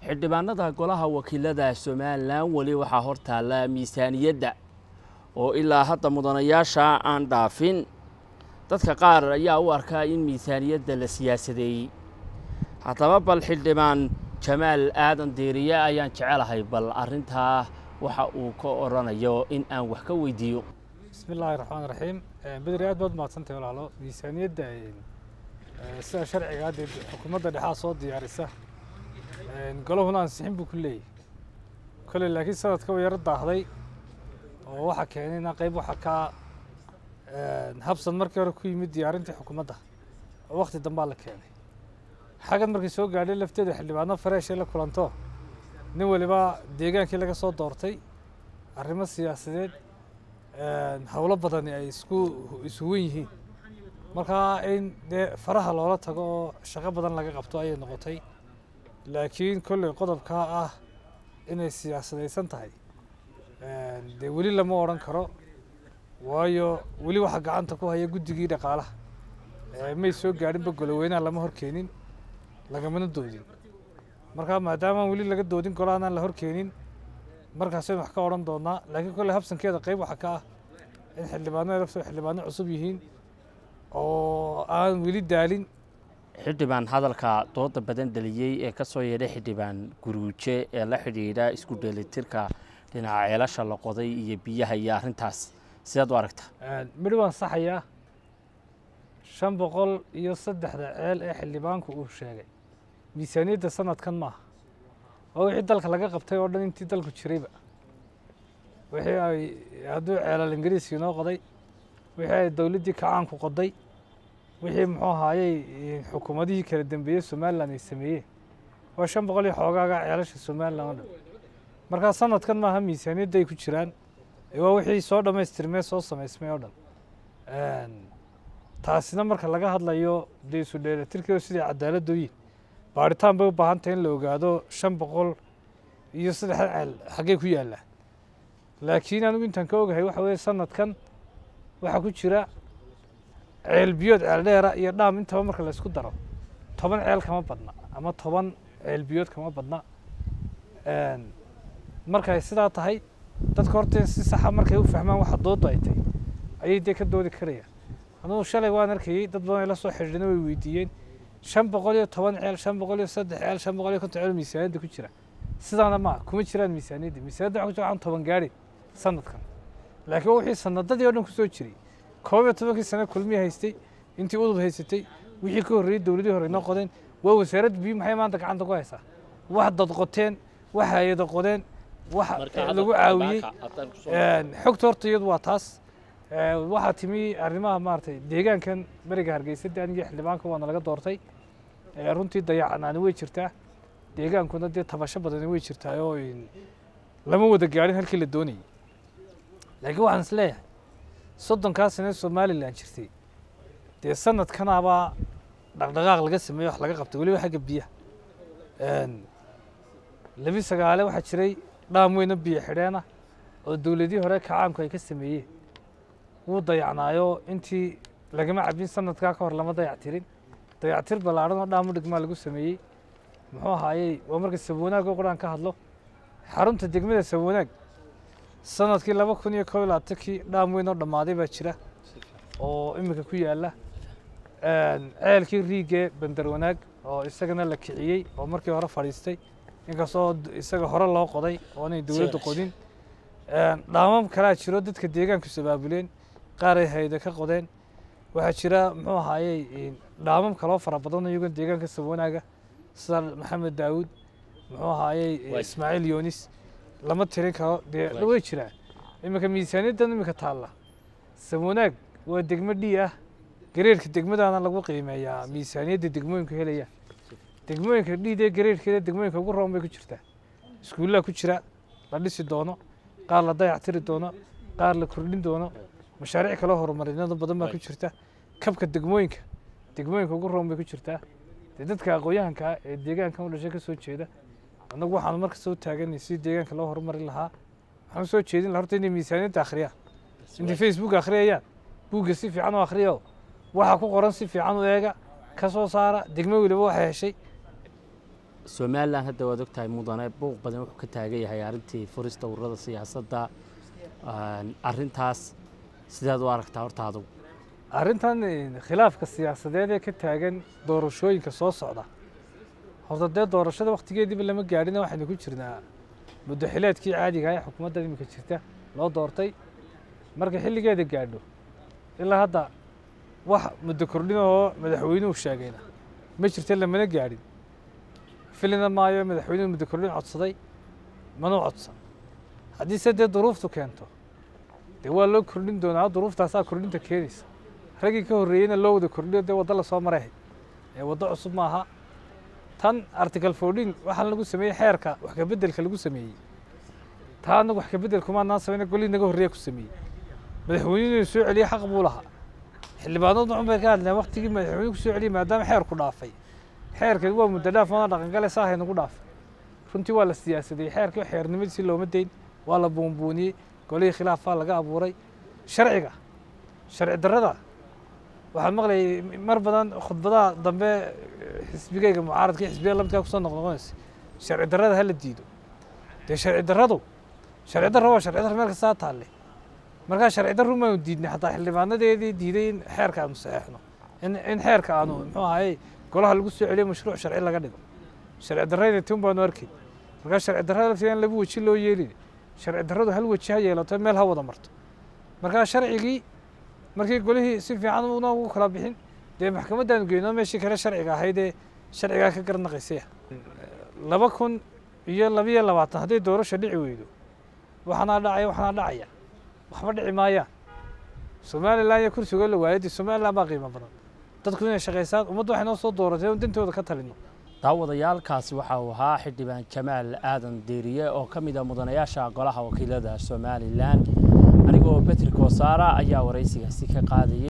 xildhibaanada golaha wakiilada somalilan weli waxaa hor taalla miisaaniyadda oo ilaa hadda mudanayaasha aan dhaafin dadka qaar ayaa u arkaa in miisaaniyadda la siyaasadeeyey haddaba bal xildhibaan jamaal aadan deeriye ayaan jecelahay bal arrintaa waxa uu ka odhanayo in aan wax ka weydiiyo bismi illaahi raxmaan raxiim bedri aad baad mahadsantahay walaalo miisaaniyadda sida sharciga hadda xukuumadda dhexaa soo diyaarisa golahuna ansixin buu ku leeyahy kolley laakiin sanadka way yaro daahday oo waxaa keenayna qayb waxa ka habsan markii hore ku yimid diyaarintii xukuumadda oo wakti dambaa la keenay xaggan markay soo gaadhay lafteeda xildhibaano fareeshay la kulanto nin waliba deegaankii laga soo doortay arrimo siyaasadeed howlo badani ay isku isuwan yihiin markaa in dee faraha loola tago oo shaqo badan laga qabto ayay noqotay laakiin kolley qodobkaa ah inay siyaasadaysan tahay dee weli lama odhan karo waayo weli waxaa gacanta ku haya guddigii dhaqaalaha may soo gaadhinba goloweynaha lama horkeenin lagamana doodin markaa maadaamaan weli laga doodin golahanaan la horkeenin markaasaynu wax ka odhan doonaa laakiin kolley habsankeeda qayb waxaa ka ah in xildhibaanada laftoo xildhibaano cusub yihiin oo aan weli daalin xildhibaan hadalka dooda badan dhaliyey ee ka soo yeedhay xildhibaan guruuje ee la xidhiidha isku dheelitirka dhinaca ceelasha la qoday iyo biyaha iyo arrintaas sidaad u aragta midhi waan saxayaa shan boqol iyo saddexda ceel ee xildhibaanku uu sheegay miisaaniyadda sanadkan maaha waa wixii dalka laga qabtay oo dhan intii dalku jirayba wixii ay hadduu ceelal ingiriiskii noo qoday wixii ay dowladdii kacaanku qoday wixii muxuu ahaayey xukuumadihii kala dambeeyey somalilan ay sameeyeen waa shan boqol iyo xoogaaga ceelasha somalilan oo dhan markaa sanadkan maaha miisaaniyadda ay ku jiraan waa wixii soo dhammaystirmee soo samaysmay oo dhan taasina marka laga hadlayo dee isu dheelatirkeedu siday cadaaladdu yihin baaritaan bay u baahan tahay in la ogaado shan boqol iyo saddexda ceel xaggee ku yaallaa laakiin anigu intaan ka ogahay waxa weeye sanadkan waxaa ku jira ceel biyood ceel dheera iyo dhaam intaba marka la isku daro toban ceel kama badna ama toban ceel biyood kama badna markay sidaa tahay dadka horta si saxa markay u fahmaan waxa dooddu ay tahay ayay dee ka doodi karayaan anugu shalay waan arkayey dad badan ay la soo xidhiidhina way weydiiyeen shan boqol iyo toban ceel shan boqol iyo saddex ceel shan boqol iyo konton ceel miisaaniyadda ku jira sidaana maa kuma jiraan miisaaniyadda miisaaniyadda waxa ku jira waxaan toban gaadhin sanadkan laakiin wixii sanadadii oo dhan kusoo jiray koob iyo tobankii sane kulmii haystay intii udub haysatay wixii ka horreeyey dowladii hore inoo qodeen waa wasaaradda biyo maxay maanta gacanta ku haysaa wax dad qoteen wax hay-ada qodeen wax lagu caawiyey xogta horta iyadu waa taas waxaa timi arrimaha maaragtay deegaankan beriga hargeysa de anigii xildhibaanka waana laga doortay runtii dayacanaani way jirtaa deegaankuna dee tabasho badani way jirtaa oo lama wada gaadhin halkii la doonayay laakiin waxaan is leeyahay soddonkaa sane somalilan jirtay dee sanadkanaabaa dhaqdhaqaaq laga sameeye wax laga qabtay weliba xagga biyaha labi sagaale waxaa jiray dhaam weyno biyo xidheena oo dowladii hore kacaanku ay ka sameeyeen wuu dayacnaayo intii lagama cabin sanadkaa ka hor lama dayactirin dayactir ballaadhan oo dhaamu dhigmaa lagu sameeyey muxuu ahaayey waa marka sabwanaag oo quraan ka hadlo xarunta degmada sabwanaag sanadkii laba kun iyo kob iyo labaatankii dhaam weyn oo dhammaaday baa jira oo iminka ku yaalla ceelkii riigee bandar wanaag oo isagana la kiciyey oo markii hore fadhiistay inkastoo isaga hore loo qoday oo inay dowladdu qodin dhaamam kalaa jiro dadka deegaanku sabaabuleen qaar ay hayda ka qodeen waxaa jira muxuu ahaayey dhaamam kaloo fara badan iyagoo deegaanka sabwanaaga sida maxamed daawud muxuu ahaayey ismaaciil yoonis lama tirin karo dee way jiraan iminka miisaaniyaddan iminka taalla sabwanaag waa degmo dhii ah gareerka degmadaana lagu qiimeeyaa miisaaniyadda degmooyinku helayaan degmooyinka dhiidee gareerkeeda degmooyinka ugu roon bay ku jirtaa iskuullaa ku jira la dhisi doono qaar la dayactiri doono qaar la kordhin doono mashaariic kaloo horumarinado badan baa ku jirta kabka degmooyinka degmooyinka ugu roon bay ku jirtaa dee dadka aqoon-yahanka ah ee deegaankan u dhashay ka soo jeeda annagu waxaanu marka soo taaganay si deegaanka loo horumari lahaa waxaan soo jeedin laha horta inay miisaaniyadda akhriyaan intay facebook akhriyayaan buugga si fiican u akhriyo waxa ku qoran si fiican u eega ka soo saara degmo weliba waxay heshay somalilan hadda waad ogtahay mudane buuq badan wuxuu ka taagan yahay arrintii furista ururada siyaasadda arrintaas sidaad u aragtaa horta adugu arrintan khilaafka siyaasadeed ee ka taagan doorashooyinka soo socda horta dee doorashada wakhtigeediiba lama gaadhina waxaynu ku jirnaa muddo xileedkii caadiga ah ee xukuumadda iminka jirta loo doortay marka xilligeeda gaadho ilaa hadda wax muddo kordhin oo madaxweynuhu sheegayna ma jirta lamana gaadhin filina maayo madaxweynuhu muddo kordhin codsaday mana codsan haddiise dee duruuftu keento dee waa loo kordhin doonaa duruuftaasaa kordhinta keenaysa raggii ka horreeyeyna loo wada kordhiyo dee waddo lasoo maray ee waddo cusub maaha tan article fourteen waxaa lagu sameeyey xeerka wax ka beddelka lagu sameeyey taa anagu wax ka beddel kumaanaan samayna golihii naga horreeya ku sameeyey madaxweynuhu inuu soo celiye xaq buu lahaa xildhibaanadu cun bay ka hadleen waktigii madaxweynuhu ku soo celiyey maadaama xeerku dhaafay xeerkeed waa muddo dhaaf oona dhaqangale saahay nagu dhaafay runtii waa la siyaasadey xeerkii xeernimadiisii looma dayn waa la buunbuuniyey golihii khilaafaa laga abuuray sharciga sharci darrada waxaan maqlayay mar badan khudbadaha dambe xisbigeyga mucaaradka xisbiya lamidkaa kusoo noqnoqonaysa sharci darrada hala diido dee sharci darradu sharci darra waa sharci darra meel kastaa taalle markaa sharci darru maanu diidnay xataa xildhibaanadeedii diiday in xeerka aanu saxeexno in in xeerka aanu muxuu ahaye golaha lagu soo celiyo mashruuc sharci laga dhigo sharci darrayda tun baanu arkay markaa sharci darrada lafteeda in laba weji loo yeelin sharci darradu hal weji ha yeelato meel ha wada marto markaa sharcigii markii golihii si fiican una ugu kala bixin dee maxkamaddaanu geyno meeshii kale sharciga ahayd ee sharcigaa ka garnaqaysaya laba kun iyo labiyo labaatan hadday doorasha dhici weydo waxaanaa dhacaya waxaanaa dhacaya waxba dhici maayaan somalilan iyo kursigoo la waayay dee somalilan baa qiimo badan dadku inay shaqaysaan ummaddu waxay noo soo dooratay in dantooda ka talino daawadayaalkaasi waxa uu ahaa xildhibaan jamaal aadan deeriye oo ka mid a mudanayaasha golaha wakiilada somalilan anigoo betri koosaara ayaa waraysigaasi ka qaadayay